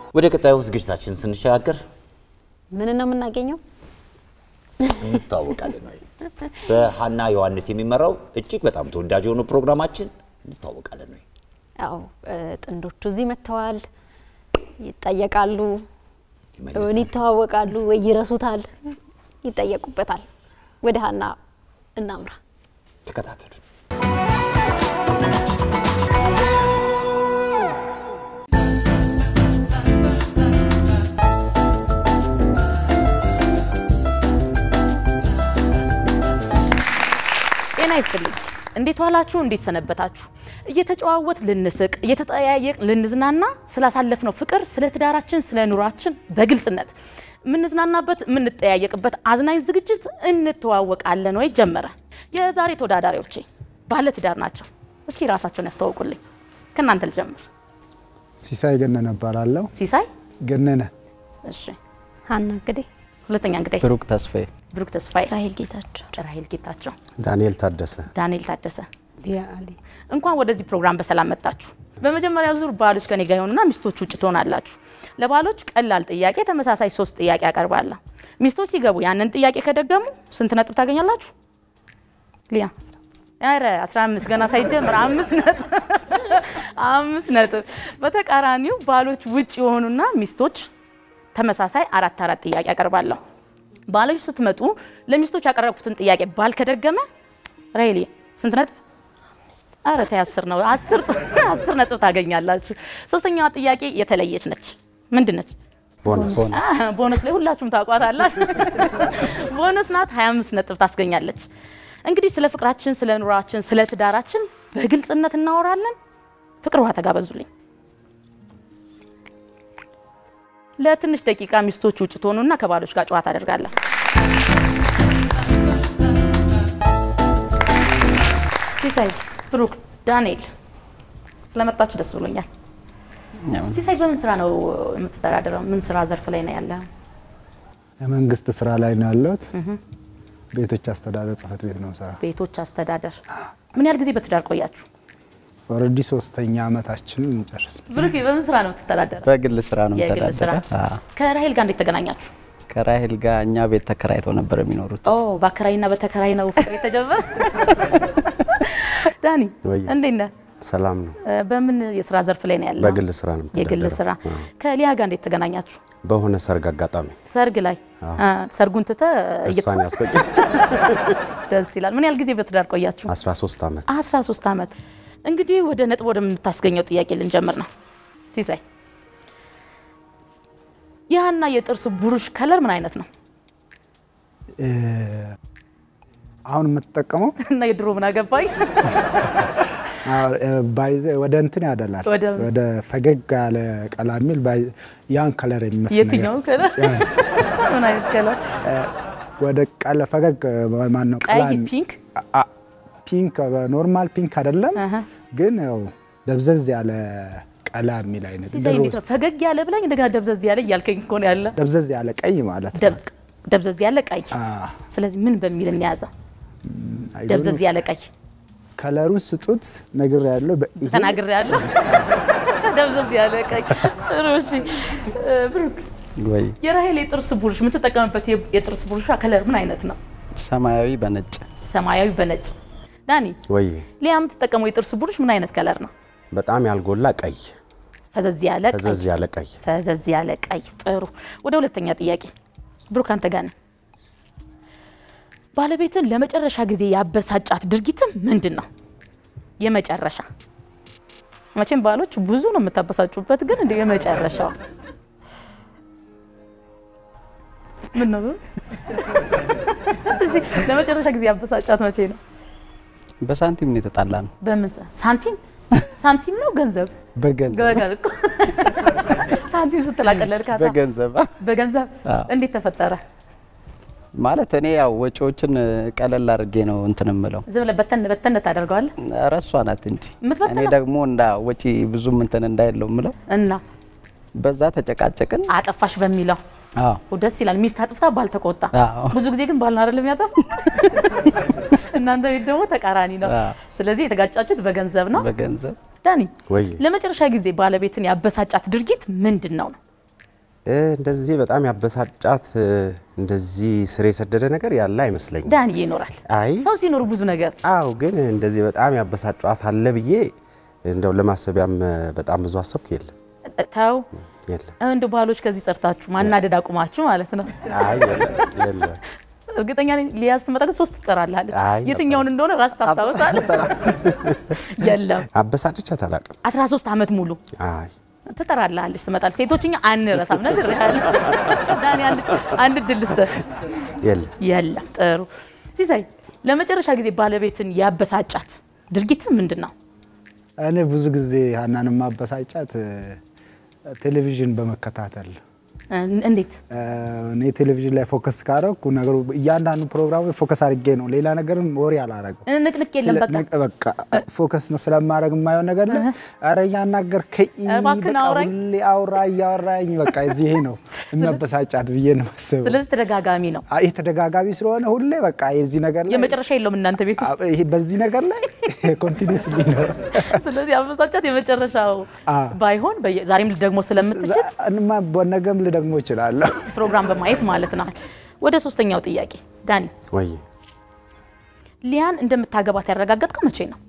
ወደ ቀጣዩ ዝግጅታችን ስንሸጋገር ምን ነው የምናገኘው? እንተዋወቃለን ወይ በሀና ዮሐንስ የሚመራው እጅግ በጣም ተወዳጅ የሆኑ ፕሮግራማችን እንተዋወቃለን ወይ ያው እ፣ ጥንዶቹ እዚህ መጥተዋል፣ ይጠየቃሉ፣ ይመልሳል። እውን ይተዋወቃሉ ወይ ይረሱታል፣ ይጠየቁበታል። ወደ ሀና እናምራ። ተከታተሉ። ጤና ይስጥልኝ። እንዴት ዋላችሁ? እንዴት ሰነበታችሁ? እየተጨዋወት ልንስቅ፣ እየተጠያየቅ ልንዝናና ስላሳለፍነው ፍቅር፣ ስለ ትዳራችን፣ ስለ ኑሯችን በግልጽነት የምንዝናናበት የምንጠያየቅበት አዝናኝ ዝግጅት እንተዋወቃለን ወይ ጀመረ። የዛሬ ተወዳዳሪዎቼ ባለ ትዳር ናቸው። እስኪ ራሳቸውን ያስተዋውቁልኝ። ከእናንተ ልጀምር። ሲሳይ ገነነ እባላለሁ። ሲሳይ። ገነነ እሺ። ሀና እንግዲህ ሁለተኛ እንግዳይ ብሩክ ተስፋዬ፣ ብሩክ ተስፋዬ፣ ራሄል ጌታቸው፣ ራሄል ጌታቸው፣ ዳንኤል ታደሰ፣ ዳንኤል ታደሰ ሊያ አሊ እንኳን ወደዚህ ፕሮግራም በሰላም መጣችሁ። በመጀመሪያ ዙር ባሎች ከኔ ጋር ይሆኑና ሚስቶች ውጭ ትሆናላችሁ። ለባሎች ቀላል ጥያቄ ተመሳሳይ ሶስት ጥያቄ ያቀርባለሁ። ሚስቶች ሲገቡ ያንን ጥያቄ ከደገሙ ስንት ነጥብ ታገኛላችሁ? ሊያ ኧረ 15 ገና ሳይጀምር አምስት ነጥብ አምስት ነጥብ። በተቃራኒው ባሎች ውጭ የሆኑና ሚስቶች ተመሳሳይ አራት አራት ጥያቄ ያቀርባለሁ። ባሎች ስትመጡ ለሚስቶች ያቀረብኩትን ጥያቄ ባል ከደገመ ራይሊ ስንት ነጥብ? አረ ተይ አስር ነው አስር አስር ነጥብ ታገኛላችሁ። ሶስተኛዋ ጥያቄ የተለየች ነች። ምንድን ነች? ቦነስ አህ፣ ቦነስ ላይ ሁላችሁም ታውቋታላችሁ። ቦነስ ናት። 25 ነጥብ ታስገኛለች። እንግዲህ ስለ ፍቅራችን፣ ስለ ኑሯችን፣ ስለ ትዳራችን በግልጽነት እናወራለን። ፍቅር ውሃ ተጋበዙልኝ። ለትንሽ ደቂቃ ሚስቶች ውጭ ትሆኑና ከባሎች ጋር ጨዋታ አደርጋለን። ሲሳይ፣ ብሩክ፣ ዳንኤል ስለመጣችሁ ደስ ብሎኛል። ሲሳይ በምን ስራ ነው የምትተዳደረው? ምን ስራ ዘርፍ ላይ ነው ያለ? የመንግስት ስራ ላይ ነው ያለሁት። ቤቶች አስተዳደር ጽህፈት ቤት ነው ስራ። ቤቶች አስተዳደር። ምን ያህል ጊዜ በትዳር ቆያችሁ? ኦልሬዲ ሶስተኛ አመታችንን እንጨርስ። ብሩክ በምን ስራ ነው የምትተዳደረው? በግል ስራ ነው የግል ስራ። የምተዳደረው። አዎ። ከራሄል ጋር እንዴት ተገናኛችሁ? ከራሄል ጋር እኛ ቤት ተከራይተው ነበር የሚኖሩት። ኦ በአከራይና በተከራይ ነው ፍቅር የተጀመረ። ዳኒ ወይ። እንዴት ነህ? ሰላም ነው። እ፣ በምን የስራ ዘርፍ ላይ ነው ያለው? በግል ስራ ነው የግል የምተዳደረው። ስራ። አዎ። ከሊያ ጋር እንዴት ተገናኛችሁ? በሆነ ሰርግ አጋጣሚ ሰርግ ላይ እ፣ ሰርጉን ትተህ እየ- እሷን ያስቆጭ ደስ ይላል። ምን ያህል ጊዜ በትዳር ቆያችሁ? 13 ዓመት 13 ዓመት። እንግዲህ ወደ ነጥብ ወደምታስገኘው ጥያቄ ልንጀምር ነው። ሲሳይ የሀና የጥርስ ብሩሽ ከለር ምን አይነት ነው? እ፣ አሁን የምትጠቀመው እና የድሮ ምን አገባኝ? አዎ፣ እ፣ ባይዘ- ወደ እንትን ያደላል ወደ- ወደ ፈገግ ያለ ቀላ የሚል ባይ- ያን ከለር የሚመስል ነገር የትኛው ከለር? ያን፣ ምን አይነት ከለር? ወደ ቀለ ፈገግ ማን ነው ቀላ ቀይ፣ ፒንክ? አ- ፒንክ ኖርማል ፒንክ አይደለም አሀ። ግን ያው ደብዘዝ ያለ ቀላ የሚል አይነት ሲሳይ እንደ እንዴት ነው? ፈገግ ያለ ብላኝ እንደገና ደብዘዝ ያለ እያልከኝ እኮ ነው ያለ። ደብዘዝ ያለ ቀይ ማለት ነው። ደብ- ደብዘዝ ያለ ቀይ። አ፣ ስለዚህ ምን በሚል እንያዘው? አይ ዶንት ደብዘዝ ኖ። ያለ ቀይ ከለሩን ስጡት ነግር ያለው ተናግሬ ያለ ደብዘዝ ያለ ቀይ። ጥሩ እሺ። እ፣ ብሩክ ወይ የራሄል የጥርስ ብሩሽ የምትጠቀምበት የ- የጥርስ ብሩሿ ከለር ምን አይነት ነው? ሰማያዊ በነጭ ሰማያዊ በነጭ። ዳኒ ወይ ሊያ የምትጠቀመው የጥርስ ብሩሽ ምን አይነት ከለር ነው? በጣም ያልጎላ ቀይ ፈዘዝ ያለ ቀይ። ፈዘዝ ያለ ቀይ ፈዘዝ ያለ ቀይ። ጥሩ። ወደ ሁለተኛ ጥያቄ ብሩክ አንተ ጋር ነኝ። ባለቤትን ለመጨረሻ ጊዜ ያበሳጫት ድርጊትም ምንድን ነው? የመጨረሻ መቼም ባሎች ብዙ ነው የምታበሳጩበት፣ ግን እንደ የመጨረሻው ምን ነው? እሺ፣ ለመጨረሻ ጊዜ ያበሳጫት መቼ ነው? በሳንቲም ነው የተጣላ ነው። በምን ሰ- ሳንቲም ሳንቲም ነው ገንዘብ በገንዘብ ገ- ገ- ሳንቲም ስትላቀለልካታ በገንዘብ በገንዘብ አዎ። እንዴት ተፈጠረ? ማለት እኔ ያው ወጪዎችን ቀለል አድርጌ ነው እንትን እምለው። ዝም ብለህ በተን በተን ታደርገዋለህ ኧረ እሷ ናት እንጂ የምትበትነው? እኔ ደግሞ እንዳ ወጪ ብዙም እንትን እንዳይለው እምለው። እና በዛ ተጨቃጨቅን። አጠፋሽ በሚለው አዎ ደስ ይላል። ሚስት አጥፍታ ባል ተቆጣ። አዎ። ብዙ ጊዜ ግን ባል ነው አይደለም ያጠፋ። እናንተ ቤት ደግሞ ተቃራኒ ነው። አዎ። ስለዚህ የተጋጫችሁት በገንዘብ ነው። በገንዘብ ዳኒ ወይ ለመጨረሻ ጊዜ ባለቤትን ያበሳጫት ድርጊት ምንድን ነው ነው? እ፣ እንደዚህ በጣም ያበሳጫት እ፣ እንደዚህ ስር የሰደደ ነገር ያለ አይመስለኝም። ዳንዬ ይኖራል። አይ ሰው ሲኖር ብዙ ነገር አው ግን እንደዚህ በጣም ያበሳጫት አለ ብዬ እንደው ለማሰቢያም እ፣ በጣም ብዙ አሰብኩ። የለም ተው የለም። እንደ ባሎች ከዚህ ጸርታችሁ ማናደድ አቁማችሁ ማለት ነው። አይ የለም የለም። እርግጠኛ ነኝ ሊያዝ ስትመጣ ግን ሶስት ትጠራለች። አይ፣ የትኛውን እንደሆነ ራስ ታስታውሳለህ? የለም አበሳጭቻት አላውቅም። 13 ዓመት ሙሉ አይ ትጠራላለች ትመጣል። ሴቶችኛ አንረሳም ነግሬሃለሁ። ዳኒ አንድ አንድ ድል ልስጥህ። የለም የለም ጥሩ ሲሳይ፣ ለመጨረሻ ጊዜ ባለቤትን ያበሳጫት ድርጊት ምንድን ነው? እኔ ብዙ ጊዜ ሀናን ማበሳጫት እ፣ ቴሌቪዥን በመከታተል እን- እንዴት እ፣ እኔ ቴሌቪዥን ላይ ፎከስ ካረኩ ነገሩ እያንዳንዱ ፕሮግራም ፎከስ አድርጌ ነው። ሌላ ነገርም ወሬ አላረገም። ንቅንቅ የለም ስለ- በቃ ነቅ- በቃ ፎከስ ነው ስለማድረግ የማየው ነገር ላይ ኧረ እያናገርከኝ እባክህን በቃ አውራኝ። ሁሌ አውራ እያወራኝ በቃ እዚህ ይሄ ነው የሚያበሳጫት ብዬ ነው ማስበው። ስለዚህ ተደጋጋሚ ነው። አይ ይሄ ተደጋጋሚ ስለሆነ ሁሌ በቃ የዚህ ነገር ላይ የመጨረሻ የለውም እናንተ ቤት ውስጥ። አ- ይሄ በዚህ ነገር ላይ ኮንቲኒስ ሊኖር ስለዚህ አበሳጫት የመጨረሻው አዎ። ባይሆን በየ- ዛሬም ደግሞ ስለምትችል እንማ በነገም ልደግሞ እችላለሁ። ፕሮግራም በማየት ማለት ነው። ወደ ሶስተኛው ጥያቄ ዳኒ፣ ወይ ሊያን እንደምታገባት ያረጋገጥከው መቼ ነው?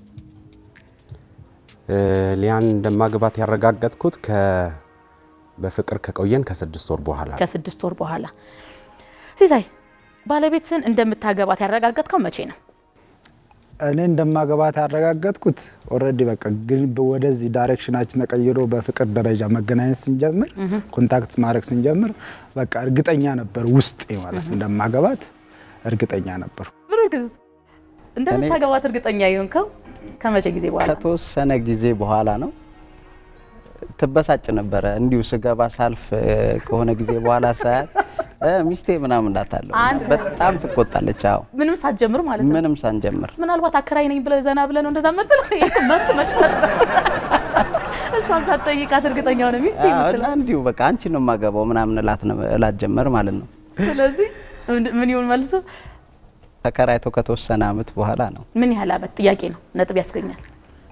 እ፣ ሊያን እንደማግባት ያረጋገጥኩት ከ በፍቅር ከቆየን ከስድስት ወር በኋላ ነው። ከስድስት ወር በኋላ። ሲሳይ ባለቤትን እንደምታገባት ያረጋገጥከው መቼ ነው? እኔ እንደማገባት ያረጋገጥኩት ኦልሬዲ በቃ ግን ወደዚህ ዳይሬክሽናችን ተቀይሮ በፍቅር ደረጃ መገናኘት ስንጀምር ኮንታክት ማድረግ ስንጀምር በቃ እርግጠኛ ነበር ውስጤ ማለት እንደማገባት እርግጠኛ ነበር። ብሩክስ እንደምታገባት እርግጠኛ የሆንከው ከመቼ ጊዜ በኋላ? ከተወሰነ ጊዜ በኋላ ነው። ትበሳጭ ነበረ እንዲሁ ስገባ ሳልፍ እ፣ ከሆነ ጊዜ በኋላ ሳያት እ፣ ሚስቴ ምናምን እላታለሁ። አንተ? በጣም ትቆጣለች። አዎ ምንም ሳትጀምር ማለት ነው። ምንም ሳንጀምር ምናልባት አከራይ ነኝ ብለህ ዘና ብለህ ነው እንደዛ መጥለው መጥ መጥፈጥ እሷን ሳትጠይቃት እርግጠኛ ሆነ ሚስቴ አዎ፣ እና የምትለው። እንዲሁ በቃ አንቺ ነው የማገባው ምናምን እላት ነው- እላት ጀመር ማለት ነው። ስለዚህ ምን- ምን ይሁን መልሶ ተከራይቶ ከተወሰነ አመት በኋላ ነው ምን ያህል አመት ጥያቄ ነው ነጥብ ያስገኛል።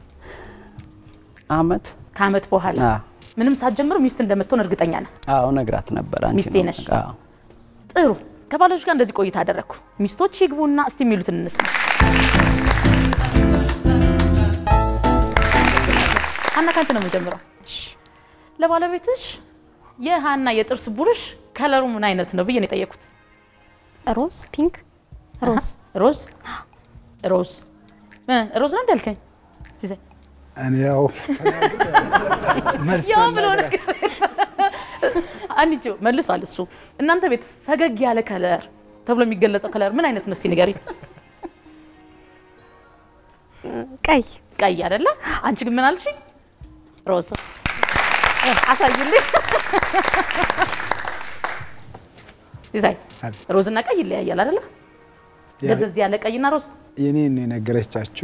አመት ከአመት በኋላ አዎ። ምንም ሳትጀምር ሚስት እንደምትሆን እርግጠኛ ነህ። አዎ ነግራት ነበር። አንቺ ሚስቴ ነው ነሽ። አዎ። ጥሩ ከባሎች ጋር እንደዚህ ቆይታ አደረግኩ። ሚስቶች ይግቡና እስቲ የሚሉትን እንስማ። ሀና ካንቺ ነው የምጀምረው። ለባለቤትሽ የሀና የጥርስ ብሩሽ ከለሩ ምን አይነት ነው ብዬ ነው የጠየኩት። ሮዝ ፒንክ ሮዝ ሮዝ ሮዝ እ ሮዝ ነው እንዳልከኝ ሲሳይ? እኔ ያው መልስ ያው ያለ ብሎ ነገር ነገር አንቺ መልሷል እሱ። እናንተ ቤት ፈገግ ያለ ከለር ተብሎ የሚገለጸው ከለር ምን አይነት ነው? እስቲ ንገሪ። ቀይ ቀይ አይደለ? አንቺ ግን ምን አልሽኝ? ሮዝ እ፣ አሳይልኝ። ሲሳይ አቤት። ሮዝ እና ቀይ ይለያያል አይደለ? ያ- እንደዚህ ያለ ቀይና ሮዝ የኔን ነው የነገረቻችሁ።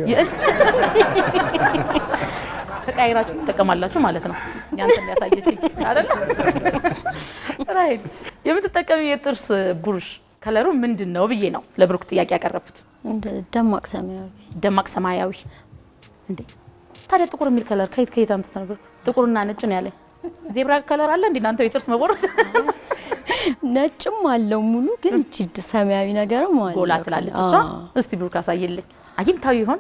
ተቀያይራችሁ ትጠቀማላችሁ ማለት ነው። ያንተን ያሳየችኝ አይደለ? ራይት የምትጠቀሚ የጥርስ ብሩሽ ከለሩ ምንድን ነው ብዬ ነው ለብሩክ ጥያቄ ያቀረብኩት። እንደ ደማቅ ሰማያዊ ደማቅ ሰማያዊ። እንዴ ታዲያ ጥቁር የሚል ከለር ከየት ከየት አምጥተህ ነበር? ጥቁርና ነጭ ነው ያለኝ። ዜብራ ከለር አለ እንዴ እናንተ የጥርስ መቦረሽ? ነጭም አለው ሙሉ ግን እቺ ድ- ሰማያዊ ነገርም አለ ጎላ ትላለች እሷ። እስቲ ብሩክ አሳየልኝ። አግኝታው ይሆን?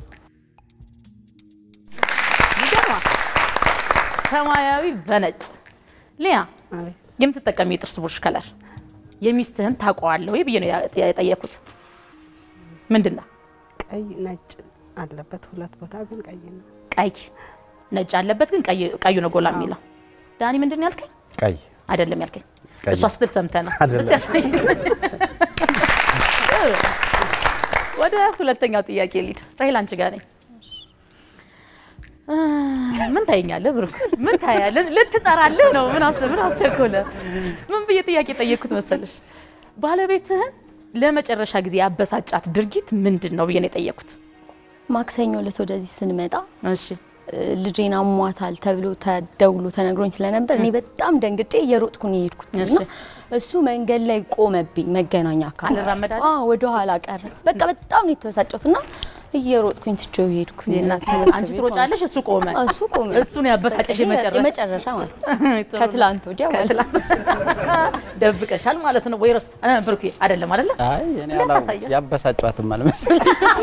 ይገርማል። ሰማያዊ በነጭ ሊያ የምትጠቀሚ የጥርስ ብሩሽ ከለር የሚስትህን ታውቀዋለህ ወይ ብዬ ነው ያ- የጠየኩት። ምንድን ነው? ቀይ ነጭ አለበት ሁለት ቦታ ግን ቀይ ነው። ቀይ ነጭ አለበት ግን ቀይ- ቀዩ ነው ጎላ የሚለው። ዳኒ ምንድን ነው ያልከኝ? ቀይ አይደለም ያልከኝ። ቀይ። እሷ ስትል ሰምተህ ነው። አይደለም። እስቲ ያሳየኝ። ወደ ሁለተኛው ጥያቄ ሊድ ራሄል አንቺ ጋር ነኝ። አ፣ ምን ታየኛለህ ብሩክ? ምን ታያለህ? ልትጠራልህ ነው? ምን አስ ምን አስቸኮለ? ምን ብዬ ጥያቄ ጠየቅኩት መሰለሽ? ባለቤትህን ለመጨረሻ ጊዜ ያበሳጫት ድርጊት ምንድን ነው ብዬ ነው የጠየቅኩት። ማክሰኞ ዕለት ወደዚህ ስንመጣ እሺ እ፣ ልጄን አሟታል ተብሎ ተደውሎ ተነግሮኝ ስለነበር እኔ በጣም ደንግጬ እየሮጥኩ ነው የሄድኩት እና እሺ። እሱ መንገድ ላይ ቆመብኝ። መገናኛ አካባቢ አልራመድ አለ? አዎ፣ ወደ ኋላ ቀረ። በቃ በጣም ነው የተበሳጨሁት እና እየሮጥኩኝ ትቼው ሄድኩኝ። እናት ትምህርት አንቺ ቤት ትሮጫለሽ፣ እሱ ቆመ። ማለት ነው። እሱ ቆመ። እሱን ያበሳጨሽ በቃ የመጨረሻ የመጨረሻ ማለት ነው። ከትላንት ወዲያ ማለት ነው። ደብቀሻል ማለት ነው ወይ? ረስ እ ብሩኬ አይደለም አይደለ? አይ እኔ እንዴት አላው ታሳያል? ያበሳጫትም አልመሰለኝ።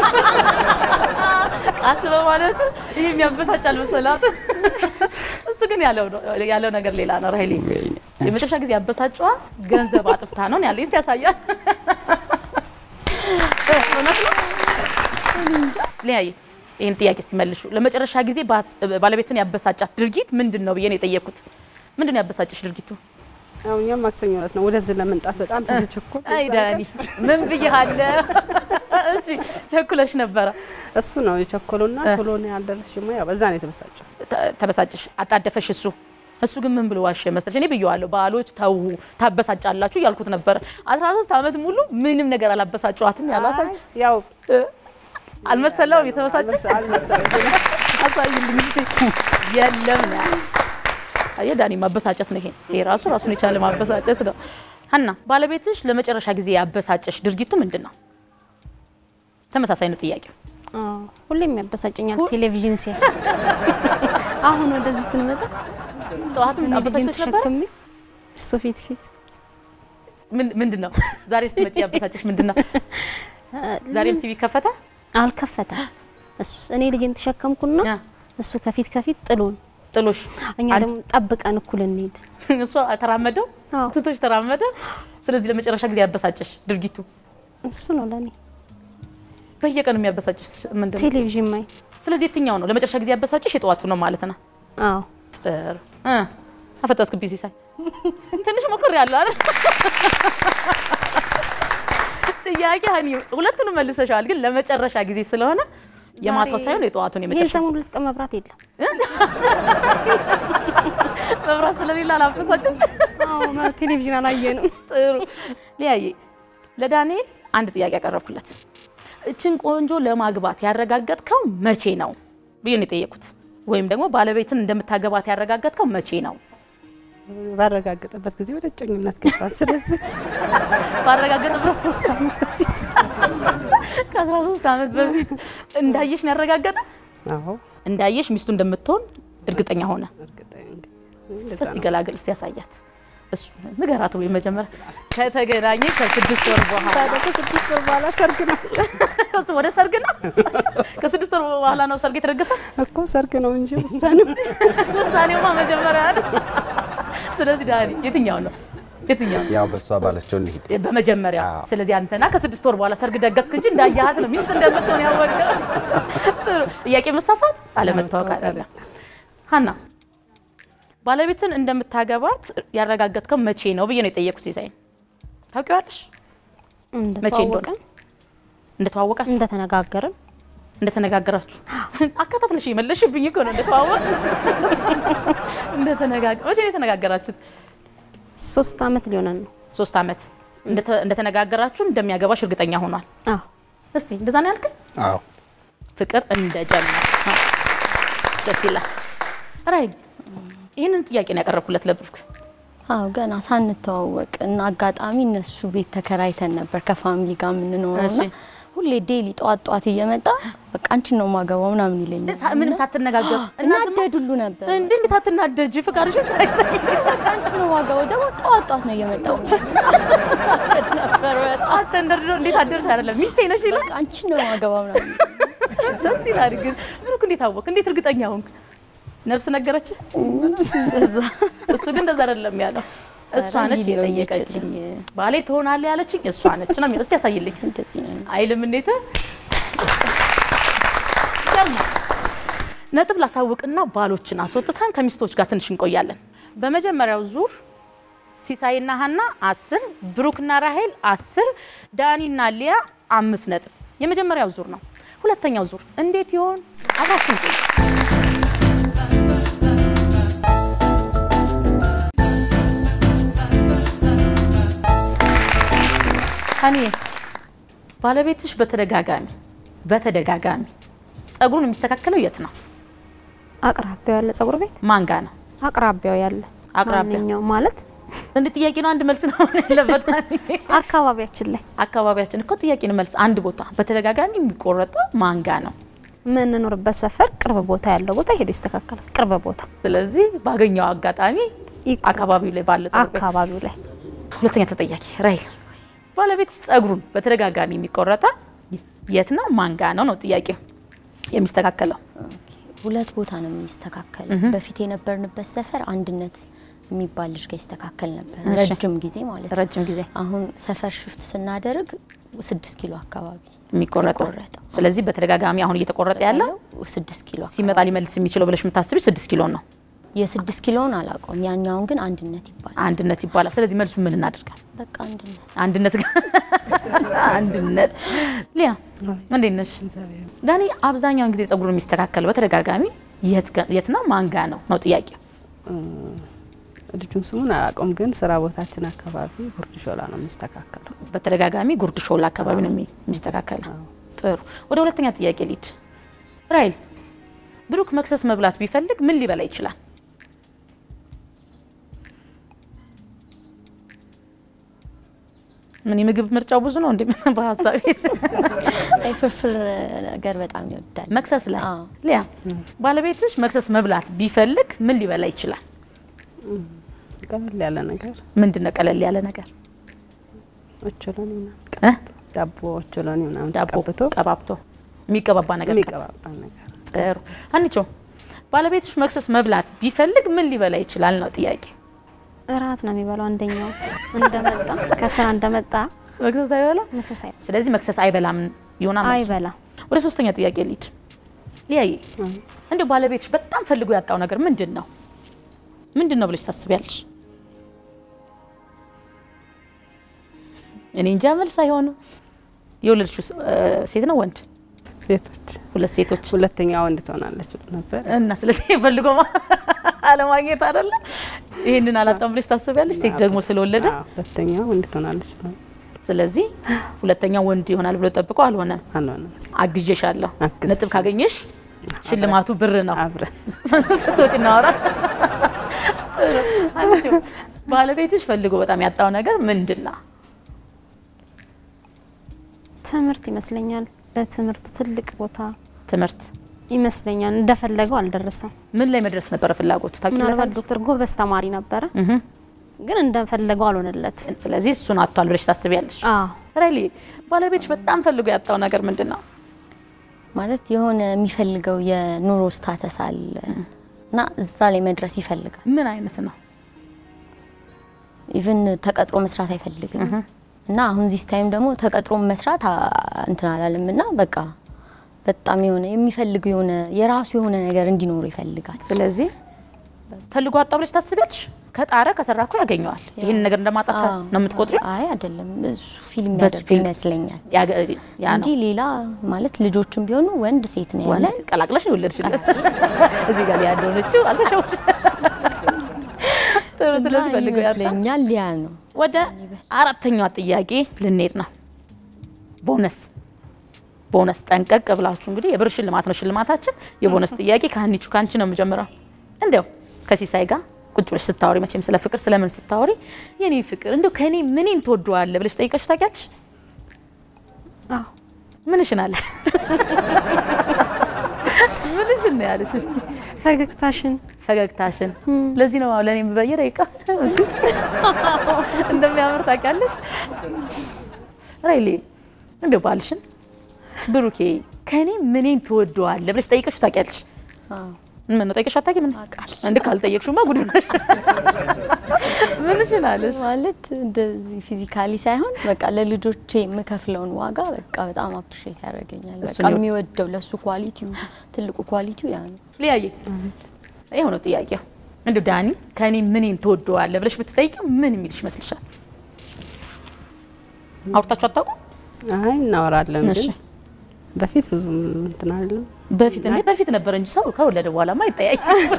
ቃስ በማለት ይሄ የሚያበሳጫል መሰላት። እሱ ግን ያለው ነው ያለው ነገር ሌላ ነው። ራሄሌ የመጨረሻ ጊዜ ያበሳጫት ገንዘብ አጥፍታ ነው ያለ እስቲ ያሳያል። እውነት ነው። ሊያይ ይህን ጥያቄ ሲመልሹ ለመጨረሻ ጊዜ ባስ- ባለቤትን ያበሳጫት ድርጊት ምንድን ነው ብዬ ነው የጠየኩት። ምንድን ነው ያበሳጭሽ ድርጊቱ? አሁን እኛም ማክሰኞ ዕለት ነው ወደዚህ ለመምጣት በጣም ስለቸኮል አይ ዳኒ ምን ብዬሃለሁ? እሺ ቸኩለሽ ነበረ። እሱ ነው የቸኮሉና ቶሎ ነው ያልደረስሽማ። ያው በዛ ነው የተበሳጨው። ተ- ተበሳጭሽ፣ አጣደፈሽ። እሱ እሱ ግን ምን ብሎ ዋሸ መሰለሽ? እኔ ብየዋለሁ፣ ባሎች ተዉ ታበሳጫላችሁ እያልኩት ነበረ። 13 ዓመት ሙሉ ምንም ነገር አላበሳጨዋትም ያለው አሳይ አይ ያው አልመሰለውም የተበሳጨ አልመሰለኝም። አሳይልኝ እስቲ። የለም ነው ያለው። አየህ ዳኒ ማበሳጨት ነው ይሄ። ይሄ ራሱ ራሱን የቻለ ማበሳጨት ነው። ሀና ባለቤትሽ ለመጨረሻ ጊዜ ያበሳጨሽ ድርጊቱ ምንድን ነው? ተመሳሳይ ነው ጥያቄው። አዎ፣ ሁሌም ያበሳጨኛል ቴሌቪዥን ሲያይ። አሁን ወደዚህ ስንመጣ ጠዋትም እኔ ልጄን አበሳጭቶሽ ነበር? ተሸክሜ እሱ ፊት ፊት ምን- ምንድን ነው ዛሬ ስትመጪ ያበሳጨሽ ምንድን ነው? ዛሬም ቲቪ ከፈተ አልከፈተም። እሱ እኔ ልጄን ተሸከምኩና ያ። እሱ ከፊት ከፊት ጥሎን፣ ጥሎሽ እኛ አንቺ- ደግሞ ጠብቀን እኩል እንሄድ። እሷ ተራመደው አዎ። ትቶሽ ተራመደ። ስለዚህ ለመጨረሻ ጊዜ ያበሳጨሽ ድርጊቱ እሱ ነው ለእኔ በየቀኑ የሚያበሳጭሽ ምንድን ነው? ቴሌቪዥን ማይ። ስለዚህ የትኛው ነው ለመጨረሻ ጊዜ ያበሳጭሽ? የጠዋቱ ነው ማለት ነው። አዎ ጥሩ እ አፈጠጥክብኝ ሲሳይ ትንሽ ሞክር ያለው አይደል? ጥያቄ ሀኒ ሁለቱንም መልሰሻል፣ ግን ለመጨረሻ ጊዜ ስለሆነ የማታው ዛሬ- ሳይሆን የጠዋቱን ይሄ የመጨረሻ ሰሞን ሁለት ቀን መብራት የለም። መብራት ስለሌለ አላበሳጭሽ? አዎ ቴሌቪዥን አላየንም። ጥሩ ሊያየ ለዳንኤል አንድ ጥያቄ ያቀረብኩለት እችን ቆንጆ ለማግባት ያረጋገጥከው መቼ ነው ብዬ ነው የጠየኩት። ወይም ደግሞ ባለቤትን እንደምታገባት ያረጋገጥከው መቼ ነው? ባረጋገጠበት ጊዜ ወደ እጮኝነት ገባ። ስለዚህ ባረጋገጥ 13 ዓመት በፊት ከ13 ዓመት በፊት እንዳየሽ ነው ያረጋገጠ። አዎ እንዳየሽ ሚስቱ እንደምትሆን እርግጠኛ ሆነ። እርግጠኛ ነኝ። እንደዛ እስቲ ነው። ገላገል፣ እስቲ ያሳያት። እሱ ንገራት ወይ መጀመሪያ ከተገናኘ ከስድስት ወር በኋላ ታዲያ ከስድስት ወር በኋላ ሰርግ ናቸው እሱ ወደ ሰርግ ነው። ከስድስት ወር በኋላ ነው ሰርግ የተደገሰ። እኮ ሰርግ ነው እንጂ ውሳኔው ውሳኔውማ መጀመሪያ ነው። ስለዚህ ዳኒ የትኛው ነው የትኛው ነው? ያው በእሷ ባለችው እንሂድ። በመጀመሪያ አዎ። ስለዚህ አንተና ከስድስት ወር በኋላ ሰርግ ደገስክ እንጂ እንዳያሃት ነው ሚስት እንደምትሆን ያወቀው። ጥሩ ጥያቄ መሳሳት አለመታወቅ አይደለም። ሀና ባለቤትን እንደምታገባት ያረጋገጥከው መቼ ነው ብዬ ነው የጠየኩት። ሲሳይን ታውቂዋለሽ? መቼ እንደሆነ እንደተዋወቀን እንደተዋወቃችሁ እንደተነጋገርን እንደተነጋገራችሁ አከታትለሽ የመለሽብኝ እኮ ነው። እንደተዋወቅ እንደተነጋገ መቼ ነው የተነጋገራችሁት? ሶስት አመት ሊሆነን ነው። ሶስት አመት እንደተ- እንደተነጋገራችሁ እንደሚያገባሽ እርግጠኛ ሆኗል። አዎ እስቲ እንደዛ ነው ያልክ? አዎ ፍቅር እንደጀመረ ደስ ይላል። ራይ ይህንን ጥያቄ ነው ያቀረብኩለት ለብሩክ። አዎ ገና ሳንተዋወቅ እና አጋጣሚ እነሱ ቤት ተከራይተን ነበር ከፋሚሊ ጋር የምንኖረው እና እሺ። ሁሌ ዴሊ ጠዋት ጠዋት እየመጣ በቃ አንቺን ነው ማገባው ምናምን ይለኛል። ሳ- ምንም ሳትነጋገሩ እናደድ ሁሉ ነበር። እንዴ እንዴት አትናደጂ? ፍቃድሽን ሳይጠይቅ አንቺን ነው ማገባው ደግሞ ጠዋት ጠዋት ነው እየመጣው እናደድ ነበር በጣም። አተንደርድሮ እንዴት አደርሽ አይደለም ሚስቴ ነሽ ይላል። በቃ አንቺን ነው ማገባው ምናምን ደስ ይላል። ግን ብሩክ እንዴት አወቅ? እንዴት እርግጠኛ ሆንክ? ነፍስ ነገረች? እሱ ግን እንደዛ አይደለም ያለው። እሷ ኧረ ነች ሊለው የጠየቀችኝ። ባሌ ትሆናለህ ያለችኝ እሷ ነች ነው የሚለው። እስቲ ያሳይልኝ እንደዚህ ነው። አይልም እንዴት ደግሞ ነጥብ ላሳውቅና ባሎችን አስወጥተን ከሚስቶች ጋር ትንሽ እንቆያለን። በመጀመሪያው ዙር ሲሳይና ሀና አስር ብሩክና ራሄል አስር ዳኒና ሊያ አምስት ነጥብ የመጀመሪያው ዙር ነው። ሁለተኛው ዙር እንዴት ይሆን? አብራችን ቆዩ። ሀኒ ባለቤትሽ በተደጋጋሚ በተደጋጋሚ ጸጉሩን የሚስተካከለው የት ነው? አቅራቢያው ያለ ጸጉር ቤት ማን ጋ ነው? አቅራቢያው ያለ አቅራቢያ። ማንኛው ማለት እንደ ጥያቄ ነው። አንድ መልስ ነው ያለበት። አካባቢያችን ላይ አካባቢያችን እኮ ጥያቄ ነው መልስ። አንድ ቦታ በተደጋጋሚ የሚቆረጠው ማንጋ ነው። የምንኖርበት ሰፈር ቅርብ ቦታ ያለው ቦታ ሄዶ ይስተካከላል። ቅርብ ቦታ ስለዚህ ባገኘው አጋጣሚ ይቆረጥ- አካባቢው ላይ ባለ ጸጉር ቤት አካባቢው ላይ ሁለተኛ ተጠያቂ ራይል ባለቤት ጸጉሩን በተደጋጋሚ የሚቆረጠ የት ነው ማንጋ ነው ነው ጥያቄው የሚስተካከለው ሁለት ቦታ ነው የሚስተካከለው። በፊት የነበርንበት ሰፈር አንድነት የሚባል ልጅ ጋር ይስተካከል ነበር እሺ። ረጅም ጊዜ ማለት ነው። ረጅም ጊዜ አሁን ሰፈር ሽፍት ስናደርግ ስድስት ኪሎ አካባቢ የሚቆረጠው የሚቆረጠው። ስለዚህ በተደጋጋሚ አሁን እየተቆረጠ ያለው ያለው ስድስት ኪሎ ሲመጣ ሊመልስ የሚችለው ብለሽ የምታስቢ ስድስት ኪሎ ነው የስድስት ኪሎውን አላውቀውም። ያኛውን ግን አንድነት ይባላል። አንድነት ይባላል ስለዚህ መልሱ ምን እናደርጋል በቃ አንድነት አንድነት ጋር አንድነት ሊያ እንዴት ነሽ ዳኒ አብዛኛውን ጊዜ ጸጉሩን የሚስተካከል በተደጋጋሚ የት ጋ- የት ነው ማንጋ ነው ነው ጥያቄው ልጁን ስሙን አላውቀውም፣ ግን ስራ ቦታችን አካባቢ ጉርድ ሾላ ነው የሚስተካከለው። በተደጋጋሚ ጉርድ ሾላ አካባቢ ነው የሚ- የሚስተካከለው ጥሩ ወደ ሁለተኛ ጥያቄ ሊድ ራይል ብሩክ መክሰስ መብላት ቢፈልግ ምን ሊበላ ይችላል ምን የምግብ ምርጫው ብዙ ነው እንዴ በሀሳቤ አይ ፍርፍር ነገር በጣም ይወዳል። መክሰስ ላይ አዎ። ሊያ ባለቤትሽ መክሰስ መብላት ቢፈልግ ምን ሊበላ ይችላል ቀለል ያለ ነገር ምንድን ነው ቀለል ያለ ነገር ኦቾሎኒ ምናምን እ? ዳቦ ኦቾሎኒ ምናምን ዳቦ ተቀብቶ ቀባብቶ የሚቀባባ ነገር የሚቀባባ ነገር ጥሩ አንቺ ባለቤትሽ መክሰስ መብላት ቢፈልግ ምን ሊበላ ይችላል ነው ጥያቄ እራት ነው የሚበላው። አንደኛው እንደመጣ ከስራ እንደመጣ መክሰስ አይበላ መክሰስ አይ- ስለዚህ መክሰስ አይበላም ይሆናል መልሱ። አይበላም። ወደ ሶስተኛ ጥያቄ ሊድ ሊያይ እንዲሁ ባለቤትሽ በጣም ፈልጎ ያጣው ነገር ምንድን ነው ምንድን ነው ብለሽ ታስቢያለሽ እኔ እንጃ መልስ አይሆንም የወለድሽው ስ- እ፣ ሴት ነው ወንድ ሴቶች ሁለት ሴቶች ሁለተኛ ወንድ ትሆናለች ብሎ ነበር። እና ስለዚህ ፈልጎ ማ- አለማግኘት አይደለ ይህንን አላጣም ብለሽ ታስቢያለሽ ሴት ደግሞ ስለወለደ አዎ፣ ሁለተኛ ወንድ ትሆናለች ብሎ ስለዚህ ሁለተኛ ወንድ ይሆናል ብሎ ጠብቆ አልሆነም አልሆነም። አግዤሻለሁ አግዝሽ። ነጥብ ካገኘሽ ሽልማቱ ብር ነው አብረን ስቶች እናወራ አንቺ ባለቤትሽ ፈልጎ በጣም ያጣው ነገር ምንድን ነው ትምህርት ይመስለኛል። በትምህርቱ ትልቅ ቦታ ትምህርት ይመስለኛል። እንደፈለገው አልደረሰም። ምን ላይ መድረስ ነበረ ፍላጎቱ ምናልባት ታውቂለታለሽ ዶክተር ጎበዝ ተማሪ ነበረ፣ እህ ግን እንደፈለገው አልሆነለት። ስለዚህ እሱን አጥቷል ብለሽ ታስቢያለሽ አዎ ራይሊ ባለቤትሽ በጣም ፈልጎ ያጣው ነገር ምንድን ነው ማለት የሆነ የሚፈልገው የኑሮ ስታተስ አለ እና እዛ ላይ መድረስ ይፈልጋል። ምን አይነት ነው ኢቭን ተቀጥሮ መስራት አይፈልግም እና አሁን ዚስ ታይም ደግሞ ተቀጥሮ መስራት አ- እንትን አላለም እና በቃ በጣም የሆነ የሚፈልገው የሆነ የራሱ የሆነ ነገር እንዲኖሩ ይፈልጋል። ስለዚህ ፈልጎ አጣው ብለሽ ታስቢያለሽ ከጣረ ከሰራ እኮ ያገኘዋል ይህን ነገር እንደማጣት አዎ። ነው የምትቆጥሪው አይ አይደለም፣ እሱ ፊልም በሱ ያደርግ ፊልም ይመስለኛል ያገ- ያ ነው እንጂ ሌላ ማለት ልጆችም ቢሆኑ ወንድ ሴት ነው ያለ ወንድ ቀላቅለሽ ነው የወለድሽለት እዚህ ጋር ያለሆነችው አልተሸውት ጥሩ ስለዚህ ፈልጎ ያጣ ይመስለኛል ሊያ ነው። ወደ አራተኛዋ ጥያቄ ልንሄድ ነው። ቦነስ ቦነስ ጠንቀቅ ብላችሁ እንግዲህ የብር ሽልማት ነው ሽልማታችን። የቦነስ ጥያቄ ከሀኒቹ ከአንቺ ነው የምጀምረው። እንዲያው ከሲሳይ ጋር ቁጭ ብለሽ ስታወሪ መቼም ስለ ፍቅር ስለምን ስታወሪ የኔ ፍቅር እንዲያው ከኔ ምኔን ትወደዋለህ ብለሽ ጠይቀሽ ታውቂያለሽ? አዎ ምንሽን አለሽ? ምንሽን ነው ያለሽ? እስቲ ፈገግታሽን ፈገግታሽን ለዚህ ነው ለእኔ የምበየ ደቂቃ እንደሚያምር ታውቂያለሽ። ራይሌ እንደ ባልሽን ብሩኬ ከኔ ምኔን ትወደዋለህ ብለሽ ጠይቀሽ ታውቂያለሽ? አዎ ምን ነው ጠይቀሽ አታውቂም? ምን እንደ ካልጠየቅሽማ ጉድ ነሽ። ምንሽን አለሽ? ማለት እንደዚህ ፊዚካሊ ሳይሆን በቃ ለልጆቼ የምከፍለውን ዋጋ በቃ በጣም አፕሪሼት ያደርገኛል። በቃ እሱን ይወድ- የሚወደው ለሱ ኳሊቲው ትልቁ ኳሊቲው ያ ነው። ሊያየ ይኸው ነው ጥያቄው። እንደ ዳኒ ከኔ ምኔን ትወደዋለህ ብለሽ ብትጠይቂው ምን የሚልሽ ይመስልሻል? አውርታችሁ አታውቁም? አይ እናወራለን፣ እሺ ግን በፊት ብዙም እንትን አይደለም። በፊት እንዴ በፊት ነበር እንጂ ሰው ከወለደ በኋላማ አይጠያይ።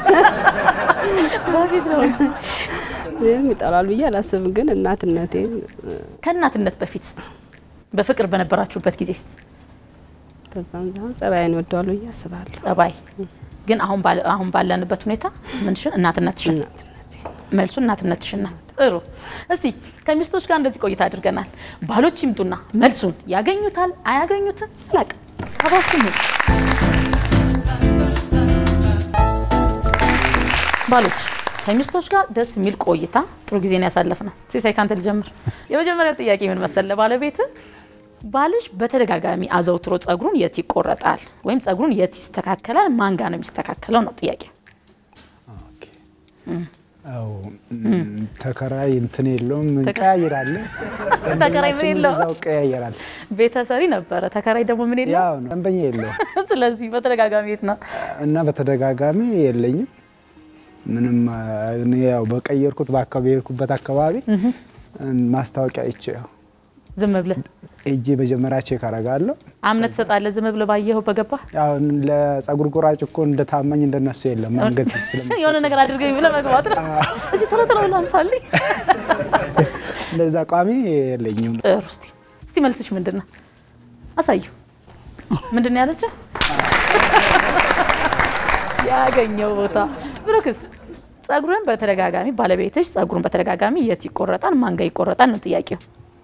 በፊት ነው እንጂ ይህም ይጠላል ብዬ አላስብም፣ ግን እናትነቴን ከእናትነት በፊት እስቲ በፍቅር በነበራችሁበት ጊዜ በዛም ዛም ጸባይን ይወደዋል ብዬ አስባለሁ። ጸባይ ግን አሁን ባለ- አሁን ባለንበት ሁኔታ ምንሽን እናትነትሽን እናትነቴ መልሱ እናትነትሽን ነው። ጥሩ። እስቲ ከሚስቶች ጋር እንደዚህ ቆይታ አድርገናል። ባሎች ይምጡና መልሱን ያገኙታል አያገኙትም አላውቅም። አባችሁ ነው ባሎች ከሚስቶች ጋር ደስ የሚል ቆይታ ጥሩ ጊዜ ነው ያሳለፍነው። ሲሳይ ካንተ ልጀምር። የመጀመሪያው ጥያቄ ምን መሰለ ባለቤት ባልሽ በተደጋጋሚ አዘውትሮ ጸጉሩን የት ይቆረጣል ወይም ጸጉሩን የት ይስተካከላል? ማን ጋር ነው የሚስተካከለው ነው ጥያቄ። አዎ ተከራይ እንትን የለውም እንቀያይራለን። ተከራይ ምን የለውም? እዛው ቀያይራል። ቤተሰሪ ነበረ፣ ተከራይ ደግሞ ምን የለው። ያው ነው ደንበኛ የለውም ስለዚህ በተደጋጋሚ የት ነው እና በተደጋጋሚ የለኝም ምንም እኔ ያው በቀየርኩት በአካባቢ የሄድኩበት አካባቢ ማስታወቂያ አይቼ ያው ዝም ብለህ ሄጄ መጀመሪያ ቼክ አደርጋለሁ። አምነት ትሰጣለህ? ዝም ብለህ ባየኸው በገባህ ያው ለጸጉር ቁራጭ እኮ እንደ ታማኝ እንደነሱ የለም። አንገት ስለሚ የሆነ ነገር አድርገኝ ብለህ መግባት ነው። እዚህ ቶሎ ቶሎ ብለህ አንሳልኝ። እንደዛ ቋሚ የለኝም። ጥሩ። እስቲ እስቲ መልስሽ ምንድን ነው? አሳዩ። ምንድን ነው ያለችው? ያገኘው ቦታ ብሩክስ ጸጉርን በተደጋጋሚ ባለቤትሽ ጸጉሩን በተደጋጋሚ የት ይቆረጣል? ማን ጋር ይቆረጣል ነው ጥያቄው።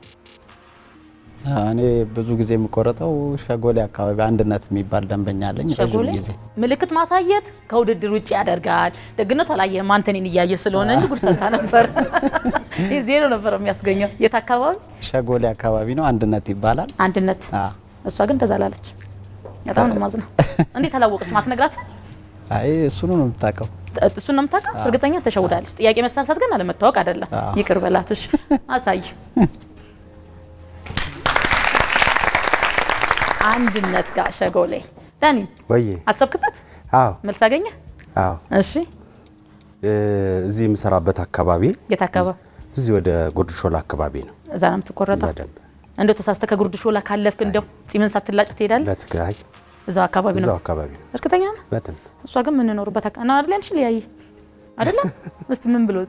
እኔ ብዙ ጊዜ የምቆረጠው ሸጎሌ አካባቢ አንድነት የሚባል ደንበኛ አለኝ። ረዥም ሸጎሌ ጊዜ ምልክት ማሳየት ከውድድር ውጭ ያደርጋል። ደግነቱ አላየህም፣ አንተ እኔን እያየ ስለሆነ እንጂ ጉድ ሰርታ ነበር። ይህ ዜሮ ነበር የሚያስገኘው። የት አካባቢ? ሸጎሌ አካባቢ ነው። አንድነት ይባላል። አንድነት። አዎ። እሷ ግን እንደዛ ላለች። በጣም ነው የማዝነው። እንዴት አላወቀች? ማትነግራት አይ እሱኑ ነው የምታውቀው። እሱን ነው የምታውቀው። እርግጠኛ ተሸውዳለች። ጥያቄ መሳሳት ግን አለመታወቅ አይደለም። አዎ። ይቅር በላትሽ። አሳይ አንድነት ጋር ሸጎሌ። ዳኒ ወዬ አሰብክበት? አዎ መልስ አገኘ? አዎ እሺ እ፣ እዚህ የምሰራበት አካባቢ የት አካባቢ? እዚህ ወደ ጉርድ ሾላ አካባቢ ነው። እዛ ነው የምትቆረጠው? በደንብ እንደው ተሳስተ ከጉርድ ሾላ ካለፍክ እንደው ጺምን ሳትላጭ ትሄዳለህ? በትግራይ እዛው አካባቢ ነው። እዛው አካባቢ ነው። እርግጠኛ ነህ? በደንብ እሷ ግን የምንኖርበት አካ ነው አይደል? ያልሽ ሊያይ አይደለም? እስቲ ምን ብሎ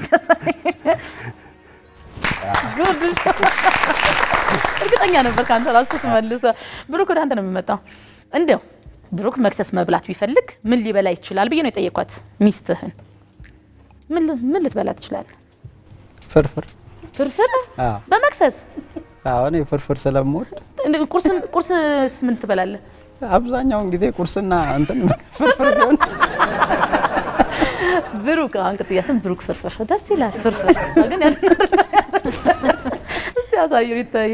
ጉርድ ሾላ እርግጠኛ ነበር ከአንተ ራሱ ትመልሰ። ብሩክ ወደ አንተ ነው የሚመጣው። እንደው ብሩክ መክሰስ መብላት ቢፈልግ ምን ሊበላ ይችላል ብዬ ነው የጠየኳት ሚስትህን። ምን ል- ምን ልትበላ ትችላለህ? ፍርፍር ፍርፍር አዎ። በመክሰስ አዎ፣ እኔ ፍርፍር ስለምወድ እንደ ቁርስ ቁርስስ ምን ትበላለህ? አብዛኛውን ጊዜ ቁርስና እንትን ፍርፍር ቢሆን ብሩክ አሁን ቅጥያ ስም ብሩክ ፍርፍር ደስ ይላል። ፍርፍር እሷ ግን ያን እስቲ ያሳዩ ይታይ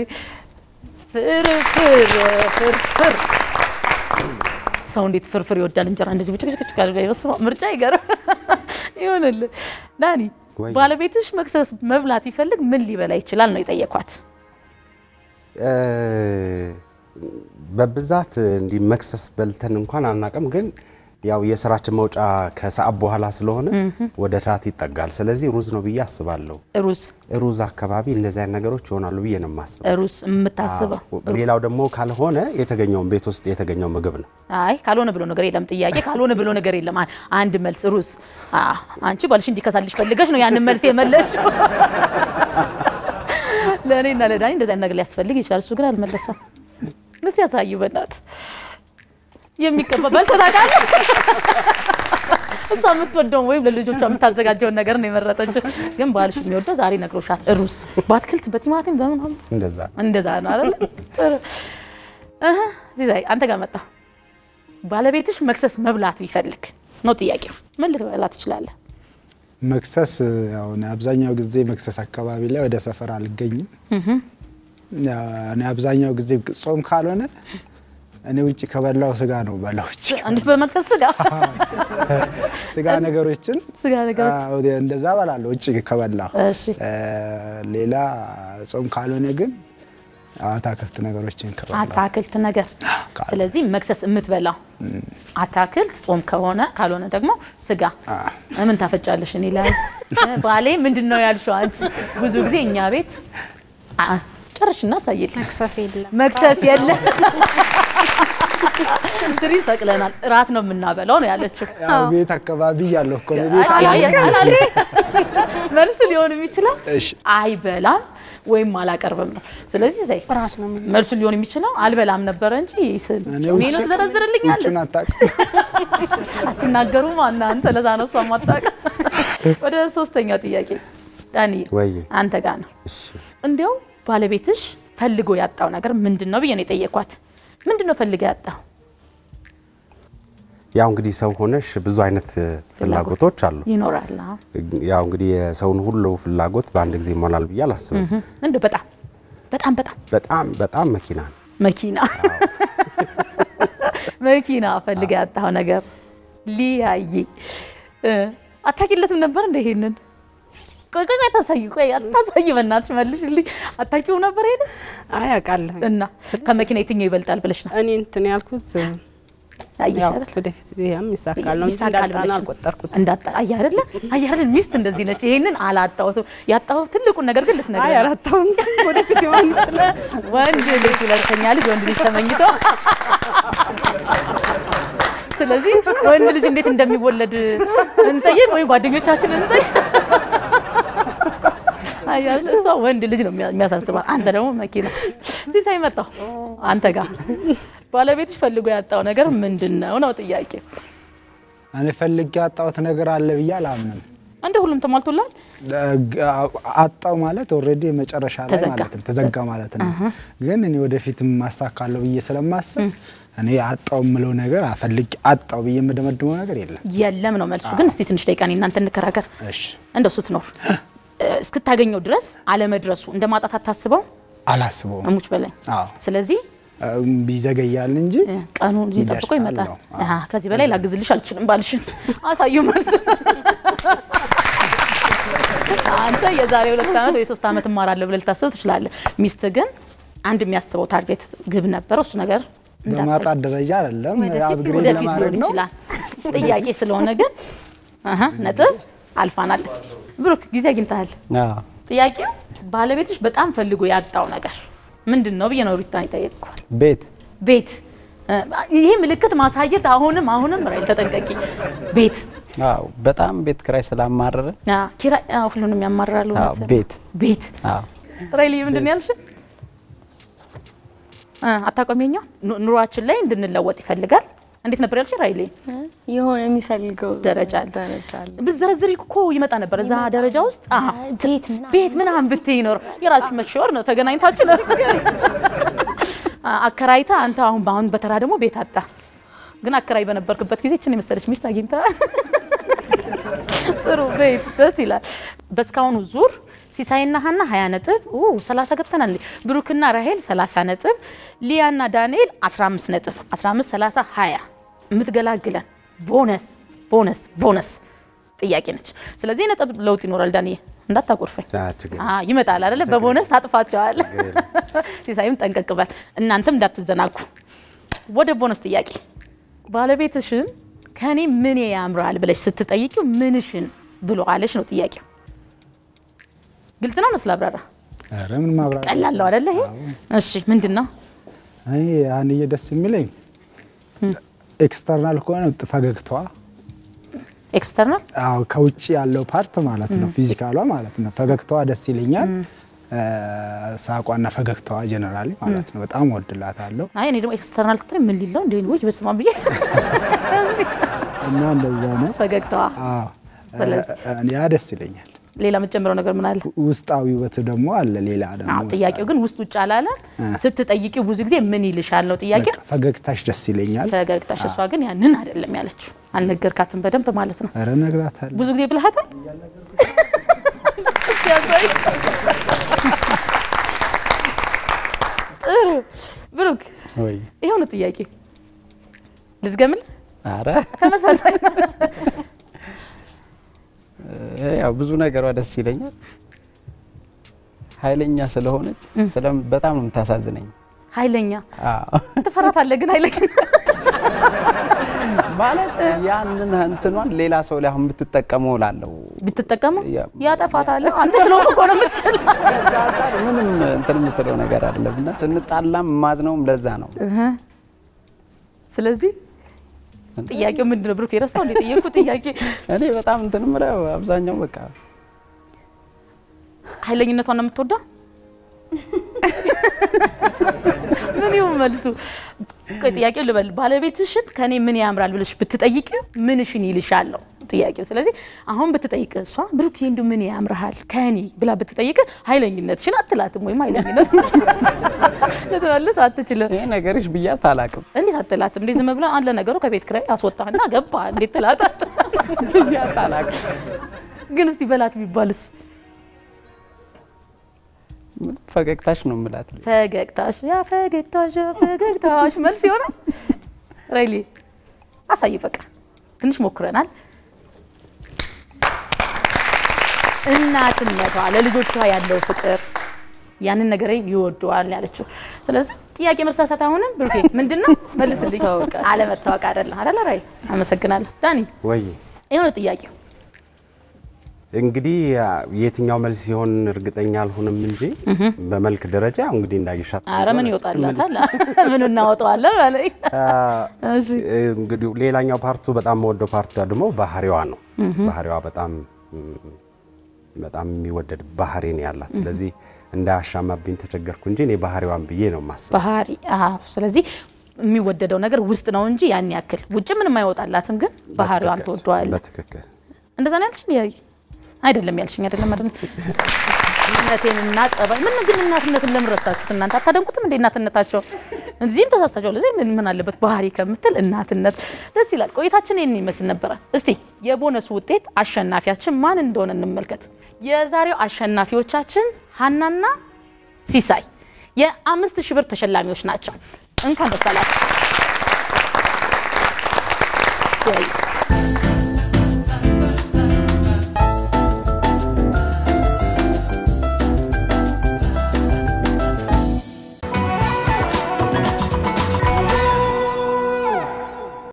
ፍርፍር ፍርፍር ሰው እንዴት ፍርፍር ይወዳል? እንጀራ እንደዚህ ብጭቅጭቅ አድርጋ ይበስማ ምርጫ ይገርም ይሆንልህ። ዳኒ ወይ። ባለቤትሽ መክሰስ መብላት ቢፈልግ ምን ሊበላ ይችላል ነው የጠየኳት። እ፣ በብዛት እንዲህ መክሰስ በልተን እንኳን አናውቅም፣ ግን ያው የስራችን መውጫ ከሰዓት በኋላ ስለሆነ ወደ ታት ይጠጋል። ስለዚህ ሩዝ ነው ብዬ አስባለሁ። ሩዝ ሩዝ አካባቢ እንደዚህ አይነት ነገሮች ይሆናሉ ብዬ ነው የማስበው። ሩዝ የምታስበው አዎ። ሌላው ደግሞ ካልሆነ የተገኘውን ቤት ውስጥ የተገኘው ምግብ ነው። አይ ካልሆነ ብሎ ነገር የለም። ጥያቄ ካልሆነ ብሎ ነገር የለም። አ- አንድ መልስ ሩዝ። አ አንቺ ባልሽ እንዲከሳልሽ ፈልገሽ ነው ያንን መልስ የመለሽ። ለእኔና ለዳኒ እንደዚህ አይነት ነገር ሊያስፈልግ ይችላል። እሱ ግን አልመለሰም። እስቲ ያሳዩ በእናት የሚቀባ በልተህ ታውቃለህ? እሷ የምትወደውን ወይም ለልጆቿ የምታዘጋጀውን ነገር ነው የመረጠችው። ግን ባልሽ የሚወደው ዛሬ ነግሮሻል። ሩዝ በአትክልት በቲማቲም በምን ሆነ እንደዛ እንደዛ ነው አይደል? ጥሩ እህ ዚዛይ አንተ ጋር መጣ። ባለቤትሽ መክሰስ መብላት ቢፈልግ ነው ጥያቄው። ምን ልትበላ ትችላለህ? መክሰስ ያው እኔ አብዛኛው ጊዜ መክሰስ አካባቢ ላይ ወደ ሰፈር አልገኝም። ያው እኔ አብዛኛው ጊዜ ጾም ካልሆነ እኔ ውጭ ከበላው ስጋ ነው በላው ውጭ እንዴት በመክሰስ ስጋ ስጋ ነገሮችን ስጋ ነገሮች አዎ፣ እንደዛ በላለሁ ውጭ ከበላው። እሺ እ፣ ሌላ ጾም ካልሆነ ግን አታክልት ነገሮችን ከበላው አታክልት ነገር። ስለዚህ መክሰስ የምትበላው አታክልት ጾም ከሆነ ካልሆነ ደግሞ ስጋ። ምን ታፈጫለሽ? እኔ ላይ ባሌ ምንድን ነው ያልሽው አንቺ? ብዙ ጊዜ እኛ ቤት አ- ጨርሽና ሳይል መክሰስ የለም። መክሰስ የለም። ትሪ ሰቅለናል። እራት ነው የምናበላው ነው ያለችው። ያው ቤት አካባቢ ያለሁ እኮ ነው ቤት አይ- አለ። አይ- አላለ። መልሱ ሊሆን የሚችለው እሺ አይበላም ወይም አላቀርብም ነው። ስለዚህ ዘይ እራት ነው የምንበላው። መልሱ ሊሆን የሚችለው አልበላም ነበረ እንጂ ስል እኔ ሜኑ ውጭ- ትዘረዝርልኛለህ ውጩን አታውቅም። አትናገሩም እናንተ። ለዛ ነው እሷ ማታውቅ። ወደ ሶስተኛው ጥያቄ ዳኒ ወይ አንተ ጋር ነው። እሺ እንዲያው ባለቤትሽ ፈልጎ ያጣው ነገር ምንድን ነው ብዬ ነው የጠየኳት። ምንድን ነው ፈልገ ያጣው? ያው እንግዲህ ሰው ሆነሽ ብዙ አይነት ፍላጎቶች አሉ። ይኖራል። አዎ። ያው እንግዲህ የሰውን ሁሉ ፍላጎት በአንድ ጊዜ ይሞላል ብዬ አላስብም። እንደው በጣም በጣም በጣም በጣም በጣም መኪና ነው። መኪና መኪና ፈልገ ያጣው ነገር ሊያይ እ አታቂለትም ነበር እንደ ይሄንን ቆይ ቆይ አታሳይ ቆይ አታሳይ በእናትሽ መልሽልኝ አታቂው ነበር ይሄንን አይ አውቃለሁ። እና ከመኪና የትኛው ይበልጣል ብለሽ ነው እኔ እንትን ያልኩት አየሽ ያው አይደል ወደፊት ይሄም ይሳካል ነው እንጂ ይሳካል እንዳጣና ብለሽ አልቆጠርኩት። እንዳጣ አየህ አይደለ አየህ አይደል ሚስት እንደዚህ ነች ይሄንን አላጣሁትም ያጣሁት ትልቁን ነገር ግን አይ ልትነግረኝ ነው። አላጣሁም። ወደፊት ይሆን ይችላል። ወንድ ልጅ ሁለተኛ ልጅ ወንድ ልጅ ተመኝቶ ስለዚህ ወንድ ልጅ እንዴት እንደሚወለድ እንጠይቅ ወይ ጓደኞቻችን እንጠይቅ። አያል እሷ ወንድ ልጅ ነው የሚያ- የሚያሳስባት፣ አንተ ደግሞ መኪና። እዚህ ሳይመጣው አንተ ጋር ባለቤትሽ ፈልጎ ያጣው ነገር ምንድን ነው ነው ጥያቄ። እኔ ፈልጌ ያጣሁት ነገር አለ ብዬ አላምንም። እንደ ሁሉም ተሟልቶላል። አጣው ማለት ኦልሬዲ መጨረሻ ላይ ተዘጋ። ማለት ነው ተዘጋ ማለት ነው። ግን እኔ ወደፊት ማሳካለሁ ብዬ ስለማስብ እኔ አጣው የምለው ነገር አፈልግ አጣው ብዬ የምደመድመው ነገር የለም። የለም ነው መልሱ። ግን እስቲ ትንሽ ደቂቃ እኔ እናንተ እንከራከር። እሺ እንደው ስትኖር እ፣ እስክታገኘው ድረስ አለመድረሱ እንደ ማጣት አታስበው አላስበውም። እሙች በላይ አዎ ስለዚህ እም፣ ይዘገያል እንጂ እ፣ ቀኑ ጠብቆ ይደርሳል ይመጣል። ነው። አሃ፣ ከዚህ በላይ ላግዝልሽ አልችልም። ባልሽን አሳዩ መልስ። አንተ የዛሬ ሁለት ዓመት ወይ ሶስት ዓመት እማራለሁ ብለህ ልታስብ ትችላለህ። ሚስት ግን አንድ የሚያስበው ታርጌት ግብ ነበረው። እሱ ነገር እንዳታይ- በማጣት ደረጃ አይደለም አፕግሬድ ወደፊት ለማድረግ ሊሆን ነው። ይችላል። ጥያቄ ስለሆነ ግን አሀ ነጥብ አልፋናለች። ብሩክ ጊዜ አግኝተሃል። አዎ። ጥያቄው ባለቤትሽ በጣም ፈልጎ ያጣው ነገር ምንድን ነው ብዬ ነው ሪታን ይጠየቅኳል። ቤት ቤት እ፣ ይሄ ምልክት ማሳየት አሁንም አሁንም ራይል ተጠንቀቂ። ቤት አዎ፣ በጣም ቤት ክራይ ስላማረረ አ፣ ኪራይ አ፣ ሁሉንም ያማራሉ። አዎ፣ እውነት ነው። ቤት ቤት አዎ ራይል ምንድን ነው ያልሽ? አ፣ አታቆሚኛው ኑሯችን ላይ እንድንለወጥ ይፈልጋል። እንዴት ነበር ያልሽ ራይሌ? የሆነ የሚፈልገው ደረጃ አለ። ደረጃ አለ። ብትዘረዝሪ እኮ ይመጣ ነበር እዛ ደረጃ ውስጥ አሀ፣ ቤት ምናምን ቤት ምናምን ብትይ ይኖር የራስሽ መሸወር ነው። ተገናኝታችሁ ነው አከራይታ አንተ አሁን በአሁን በተራ ደግሞ ቤት አጣ። ግን አከራይ በነበርክበት ጊዜ እችን የመሰለች ሚስት አግኝታ ጥሩ ቤት ደስ ይላል። በእስካሁኑ ዙር ሲሳይና ሀና 20 ነጥብ ኦ 30 ገብተናል። ብሩክና ራሄል 30 ነጥብ፣ ሊያና ዳንኤል 15 ነጥብ 15 30 20 የምትገላግለን ቦነስ ቦነስ ቦነስ ጥያቄ ነች። ስለዚህ የነጥብ ለውጥ ይኖራል። ዳንኤ እንዳታቆርፈኝ አ፣ ችግር አ ይመጣል አይደለ? በቦነስ ታጥፋቸዋል። ሲሳይም ጠንቀቅ በል፣ እናንተም እንዳትዘናጉ። ወደ ቦነስ ጥያቄ ባለቤትሽን ከኔ ምን ያምራል ብለሽ ስትጠይቂው ምንሽን ብሎ አለሽ ነው ጥያቄው። ግልጽ ነው ነው ስላብራራ ኧረ ምን ማብራት ቀላለው አይደለ? ይሄ እሺ፣ ምንድን ነው እኔ አንዬ ደስ የሚለኝ ኤክስተርናል ከሆነ ፈገግታዋ ኤክስተርናል አዎ ከውጭ ያለው ፓርት ማለት ነው፣ ፊዚካሏ ማለት ነው። ፈገግታዋ ደስ ይለኛል። ሳቋና ፈገግታዋ ጀነራሊ ማለት ነው በጣም ወድላታለሁ አይ እኔ ደግሞ ኤክስተርናል ስትሪ ምን ሊለው እንደ ወይ በስማ ብዬ እና እንደዛ ነው። ፈገግታዋ። አዎ ስለዚህ እ- ያ ደስ ይለኛል። ሌላ የምትጨምረው ነገር ምን አለ? ውስጣዊ ውበት ደግሞ አለ። ሌላ ደግሞ አዎ ጥያቄው ግን ውስጥ ውጭ አላለ። ስትጠይቂው ብዙ ጊዜ ምን ይልሻል ነው ጥያቄው። በቃ ፈገግታሽ ደስ ይለኛል። ፈገግታሽ። እሷ ግን ያንን አይደለም ያለችው። አልነገርካትም በደንብ ማለት ነው። ኧረ እነግራታለሁ። ብዙ ጊዜ ብልሃታል። ሲያሳይ። ጥሩ ብሩክ፣ ወይ ይኸው ነው ጥያቄ። ልድገምልህ? አረ ተመሳሳይ ነው። እ፣ ያው ብዙ ነገሯ ደስ ይለኛል። ኃይለኛ ስለሆነች ስለም በጣም ነው የምታሳዝነኝ። ኃይለኛ አዎ ትፈራታለህ፣ ግን ኃይለኛ ማለት ያንን እንትኗን ሌላ ሰው ላይ አሁን ብትጠቀመው ላለው ብትጠቀሙ ያ- ያጠፋታል። አንተ ስለሆንክ እኮ ነው የምትችለው። ምንም እንትን የምትለው ነገር አይደለም እና ስንጣላም ማዝነውም ለዛ ነው። ስለዚህ ጥያቄው ምንድን ነው ብሩክ? የረሳው እንደ ጠየቅኩ ጥያቄ እኔ በጣም እንትን የምለው አብዛኛው በቃ ኃይለኝነቷን ነው የምትወደው? ምን ይሁን መልሱ? ቆይ ጥያቄው ልበል። ባለቤትሽን ከኔ ምን ያምራል ብለሽ ብትጠይቂው ምንሽን ይልሻል ነው ጥያቄው። ስለዚህ አሁን ብትጠይቅ እሷ ብሩክ እንዲሁ ምን ያምርሃል ከኔ ብላ ብትጠይቅ ኃይለኝነትሽን አትላትም ወይም ኃይለኝነት ልትመልስ አትችልም። ይሄ ነገርሽ ብያት አላውቅም። እንዴት አትላትም? እንዲህ ዝም ብለን አለ ነገሩ ከቤት ኪራይ አስወጣህና ገባ እንዴት ትላታል? ብያት አላውቅም። ግን እስቲ በላት ቢባልስ ፈገግታሽ ነው የምላት። ፈገግታሽ ያ ፈገግታሽ ያ ፈገግታሽ መልስ ይሆናል። ሬሊ አሳይ። በቃ ትንሽ ሞክረናል። እናትነቷ ለልጆቿ ያለው ፍቅር ያንን ነገር ይወደዋል ያለችው። ስለዚህ ጥያቄ መሳሳት አሁንም ብሩኬ ምንድን ነው መልስልኝ። አለመታወቅ አይደለም አይደለ? ራይ አመሰግናለሁ። ዳኒ ወይ የሆነ ጥያቄው እንግዲህ የትኛው መልስ ሲሆን እርግጠኛ አልሆንም እንጂ በመልክ ደረጃ ያው እንግዲህ እንዳየሻት አረ ምን ይወጣላታል? ምን እናወጣዋለን ማለት እሺ እንግዲህ ሌላኛው ፓርቱ በጣም የምወደው ፓርቱ ደግሞ ባህሪዋ ነው። ባህሪዋ በጣም በጣም የሚወደድ ባህሪ ነው ያላት። ስለዚህ እንዳያሻማብኝ ተቸገርኩ እንጂ እኔ ባህሪዋን ብዬ ነው የማስበው። ባህሪ አዎ። ስለዚህ የሚወደደው ነገር ውስጥ ነው እንጂ ያን ያክል ውጭ ምንም አይወጣላትም፣ ግን ባህሪዋን በትክክል፣ ትወደዋለህ። በትክክል እንደዛ ነው ያልሽኝ? ያይ አይደለም ያልሽኝ አይደለም አይደለም። እናቴንና ጸባይ ምን ግን እናትነትን ለምን ረሳችሁት እናንተ? አታደንቁትም እንዴ እናትነታቸው? እዚህም ተሳስታችኋል። እዚህ ምን ምን አለበት ባህሪ ከምትል እናትነት ደስ ይላል። ቆይታችን ይህን ይመስል ነበረ። እስቲ የቦነሱ ውጤት አሸናፊያችን ማን እንደሆነ እንመልከት። የዛሬው አሸናፊዎቻችን ሀናና ሲሳይ የአምስት ሺህ ብር ተሸላሚዎች ናቸው። እንኳን ደስ አላችሁ። ያይ